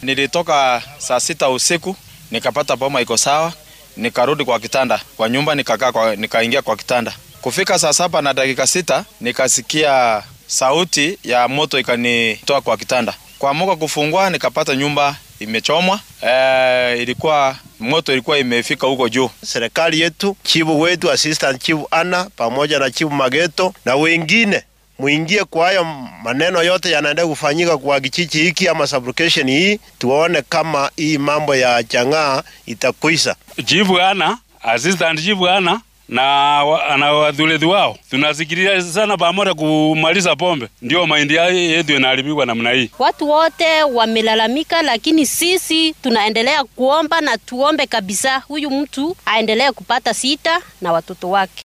Nilitoka saa sita usiku nikapata boma iko sawa, nikarudi kwa kitanda kwa nyumba, nikakaa kwa, nikaingia kwa kitanda. Kufika saa saba na dakika sita nikasikia sauti ya moto ikanitoa kwa kitanda. Kuamuka kufungua nikapata nyumba imechomwa. E, ilikuwa moto ilikuwa imefika huko juu. Serikali yetu, chifu wetu, assistant chifu Ana pamoja na chifu Mageto na wengine muingie kwa hayo maneno yote yanaenda kufanyika kwa kijiji hiki ama sublocation hii, tuone kama hii mambo ya chang'aa itakwisha. Chifu Ana, assistant chifu Ana na, wa, na wadhulezi wao tunasikilia sana pamoja kumaliza pombe, ndio mahindi yetu inaharibiwa namna hii. Watu wote wamelalamika, lakini sisi tunaendelea kuomba na tuombe kabisa huyu mtu aendelee kupata sita na watoto wake.